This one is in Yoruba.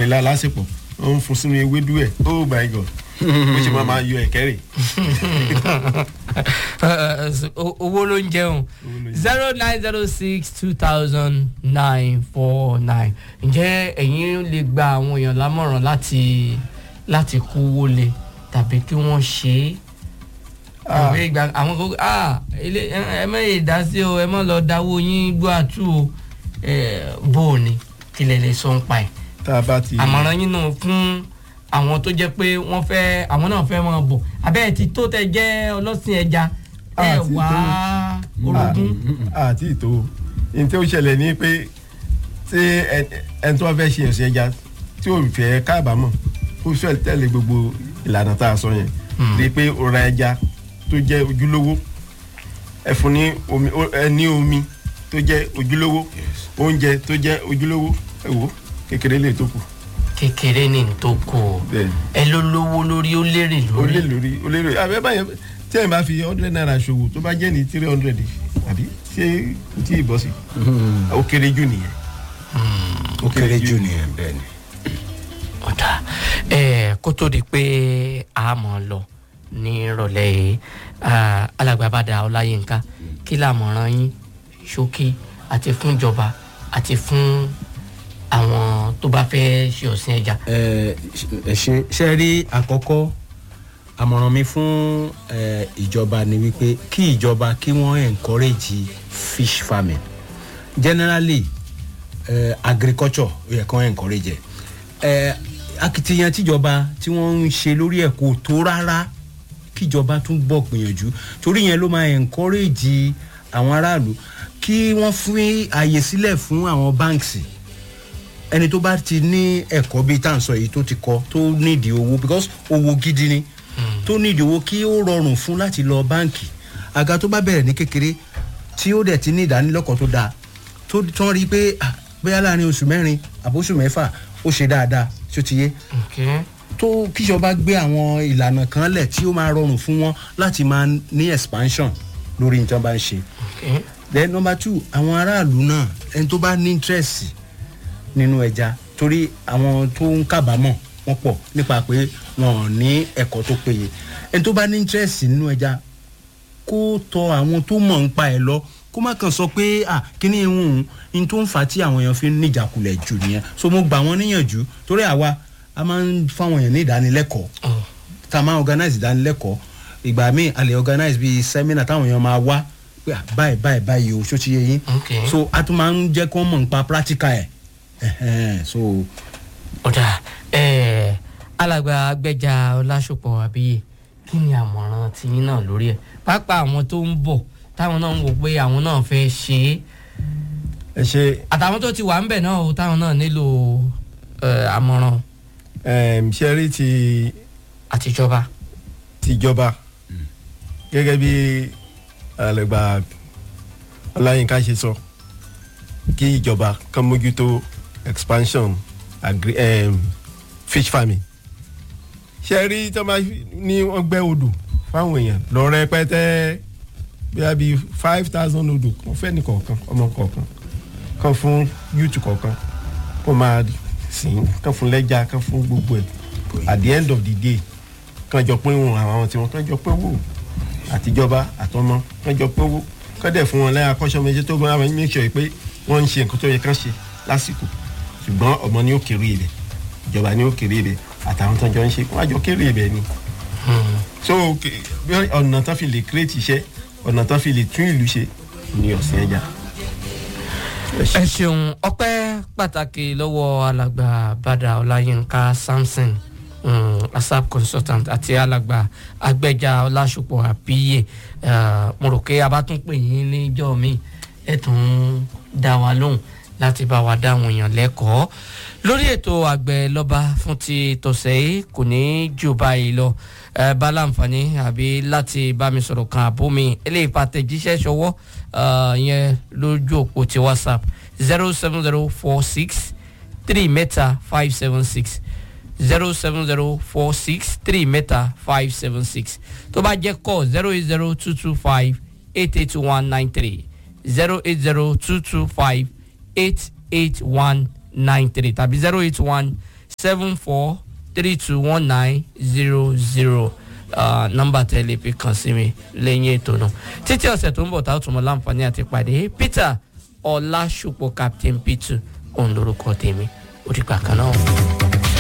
pẹ̀lú alásèpọ̀ wọ́n ń fún sínú ewédú ẹ̀ oh my god bó ṣe máa máa yọ ẹ̀kẹ́ rè. O- owó ló ń jẹun ló ń zero nine zero six two thousand nine four nine ǹjẹ́ ẹ̀yin lè gba àwọn èèyàn lámọ̀ràn láti láti kówó lé tàbí kí wọ́n ṣe é Ah. àwọn ìgbà àwọn kò ah ilé ẹ ẹ mọ ìdá sí o ẹ mọ lọ dáwó yín gbọ́ àtú o ẹ bó o ní kílẹ̀ lè sọ ń pa ẹ̀ tá a bá ti. àmọ̀ràn yín náà fún àwọn tó jẹ́ pé wọ́n fẹ́ àwọn náà fẹ́ máa bọ̀ abẹ́ ẹ̀ ti tó tẹ jẹ́ ọlọ́sìn ẹja ẹ Àti wá tó. orogún àti ìtò ní tí ó ṣẹlẹ̀ ní pé tí ẹ- ẹni tó bá fẹ́ ṣe ẹ̀sìn ẹja tí ò fẹ́ káàbámọ̀ ó fẹ́ tẹ̀lé gbogbo ìlànà tá a sọ yẹn rí i pé ó ra ẹja tó jẹ́ ojúlówó ẹ fún ní omi ó- ẹ ní omi tó jẹ́ ojúlówó oúnjẹ tó jẹ́ ojúlówó ẹ wò ó, kékeré lè tó kù kékeré ní n tó kó o bẹ́ẹ̀ ẹ ló lówó lórí ó lérè ó lè lórí lórí ó lè lórí àbẹ báyẹn tí ẹ̀ bá fi hundred naira ṣòwò tó bá jẹ́ ní three hundred àbí ṣé kò tí ì bọ́ sí ó kéré jù nìyẹn. ó kéré jù nìyẹn bẹ́ẹ̀ ni. ọ̀dà ẹ kó tó di pé a mọ̀ ọ́ lọ ní ìrọ̀lẹ́ yìí ah, alàgbàbàdà ọláyínká kí làmọ̀ràn yín ṣókí àti fún ìjọba àti fún àwọn tó bá fẹ́ ṣe ọ̀sìn ẹja. ẹ ẹ ṣe ṣe rí àkọ́kọ́ àmọ̀ràn mi fún ẹ, ìjọba ni wípé kí ìjọba kí wọ́n encourage fish farming generally ẹ, agriculture ó yẹ kí wọ́n encourage ẹ ẹ akitiyan tíjọba tí wọ́n ń ṣe lórí ẹ̀ kò tó rárá kíjọba tún bọ̀ gbìyànjú torí yẹn ló máa encourage àwọn aráàlú kí wọ́n fún àyè sílẹ̀ fún àwọn banks ẹni tó bá ti ní ẹ̀kọ́ bíi tá à ń sọ yìí tó ti kọ́ tó nídìí owó because owó gidi ni tó nídìí owó kí ó rọrùn fún láti lọ báǹkì àga tó bá bẹ̀rẹ̀ ní kékeré tí ó dẹ̀ ti ní ìdánilẹ́kọ̀ọ́ tó dáa tó tán rí i pé ah, bóyá láàrin oṣù mẹ́rin àbóṣù mẹ́fà ó ṣe dáadáa tí ó ti yé Okay. tó kíjọba gbé àwọn ìlànà kan lẹ̀ tí ó máa rọrùn fún wọn láti máa ní expansion lórí nǹkan bá ń ṣe Okay. then number two àwọn aráàlú náà ẹni tó bá ní interest nínú ẹja torí àwọn tó ń kábàámọ̀ wọ́n pọ̀ nípa pé wọn ò ní ẹ̀kọ́ tó péye ẹni tó bá ní interest nínú ẹja kó tọ àwọn tó mọ̀ ń pa ẹ̀ lọ kó má kàn sọ pé à kíní ìhun ní tó ń fà á tí àwọn èèyàn fi ń níjàkulẹ̀ jù nìyẹn so mo gbà wọ́n níyànjú torí àwa a máa ń fáwọn èèyàn ní ìdánilẹ́kọ̀ọ́ Oh. tá a máa organize ìdánilẹ́kọ̀ọ́ ìgbà míì a lè organize bíi seminar táwọn èèyàn máa wá pé à, báyìí báyìí báyìí o ṣó ti yé yín Okay. so a tún máa ń jẹ́ kó mọ̀ nípa practical ẹ̀ ẹ̀hẹ́n, so ọ̀dà ẹ̀ alàgbà agbẹ́jà ọlásùpọ̀ àbíyè kí ni àmọ̀ràn tiyín náà lórí ẹ̀ pápá àwọn tó ń bọ̀ táwọn náà ń wò pé àwọn náà fẹ́ ṣe é ẹ ṣe àtàwọn tó ti wà ń bẹ̀ náà o táwọn náà nílò ẹ̀, àmọ̀ràn um, ṣe rí ti àtijọba. tìjọba gẹ́gẹ́ bí alẹ́gbà ọláyínká ṣe sọ kí ìjọba kan mójútó expansion agri um, fish farming ṣe rí tí wọ́n bá ní wọ́n gbẹ́ odò fáwọn èèyàn lọ rẹpẹtẹ bíi bíi five thousand odò kan fẹ́ ní kọ̀ọ̀kan ọmọ kọ̀ọ̀kan kan fún youth kọ̀ọ̀kan kó máa sìn kan fún lẹ́jà kan fún gbogbo ẹ̀ at the end of the day kan jọ pín wọn àwọn tí wọn kan jọ pín wò àtijọba àtọmọ kan jọ pín wò kọ́ dẹ̀ fún wọn lẹ́yìn akọ́ṣọ́mọṣẹ́ tó gbọ́n àwọn make sure pé wọ́n ń ṣe nǹkan tó yẹ kán ṣe lásìkò ṣùgbọ́n ọmọ ni ó kéré ibẹ̀ ìjọba ni ó kéré ibẹ̀ àtàwọn tó jọ ń ṣe wọ́n á jọ kéré ibẹ̀ ni. so ke- bí ọ̀nà tán fi lè create iṣẹ́ ọ̀nà tán fi lè tún ìlú ṣe ni ọ̀sìn ẹja. ẹ ṣeun ọpẹ́ pàtàkì lọ́wọ́ alàgbà bàdà ọláyínká samson um, asap consultant àti alàgbà agbẹjà ọlásùpọ̀ àbíyè uh, mo rò pé a bá tún pè yín níjọ́ mi ẹ tún dá wa lóhùn láti bá wa dá àwọn èèyàn lẹ́kọ̀ọ́ lórí ètò àgbẹ̀ lọ́ba fún ti tọ̀sẹ̀ yìí kò ní jù báyìí lọ ẹ bá láǹfààní àbí láti bá mi sọ̀rọ̀ kan àbó mi eléyìí pàtẹ́jíṣẹ́ ṣọwọ́ uh, yẹn lójú òpó ti whatsapp zero seven zero four six three mẹ́ta five seven six zero seven zero four six three mẹ́ta five seven six tó bá jẹ́ kọ́ zero eight zero two two five eight eight one nine three zero eight zero two two five eight eight one nine three tàbí zero eight one seven four three two one nine zero zero nọ́mbà tẹ́lẹ̀ fi kàn sí mi lẹ́yìn ètò náà títí ọ̀sẹ̀ tó ń bọ̀ táwọn tún mọ láǹfààní àti pàdé peter ọlásùpọ̀ captain p2 òun lorúkọ tèmi ó dìgbà kan náà.